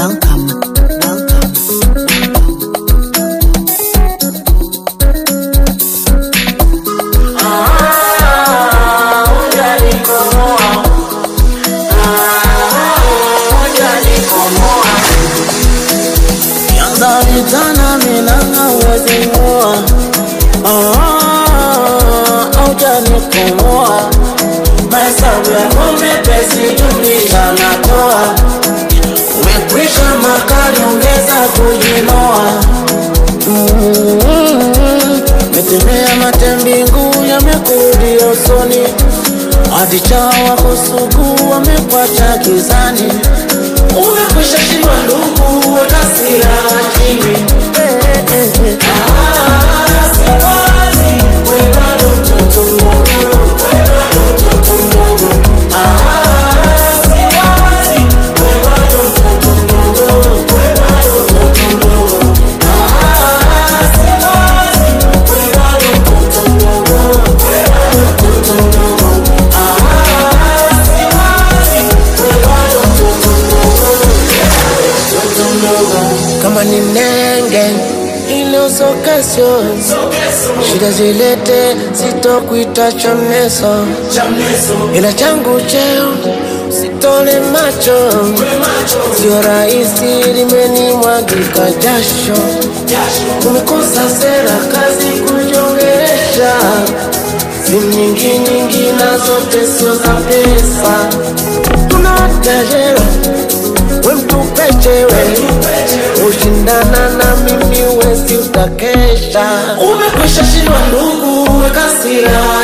Welcome, welcome. Yandaritana milanga uwezi ng'oa aujanikomoa mahesabu yako mepesi jumlisha natoa umekwisha makali ongeza kujinoa Mm, metemea matembingu yamekurudia usoni hadi chawa kusugu wamekwacha gizani umekwisha shindwa ndugu wakasira chini Eh, eh, eh. Ah, siwazi, we bado mtoto mdogo, we bado mtoto mdogo. Ah, siwazi, we bado mtoto mdogo, we bado mtoto mdogo. Ah, siwazi, we bado mtoto mdogo, we bado mtoto mdogo. Ah, siwazi, we bado mtoto mdogo, mtoto mdogo. kama ni nenge ile usokesyo shida zilete sitokuita chamneso ila changu cheo sitole macho sio rahisi limenimwagika jasho umekosa sera kazi kujongeresha simu nyingi nyingi na zote sio za pesa tunatajera we mtupechewe ushindana na mimi wezi utakesha umekwisha shindwa ndugu wekasira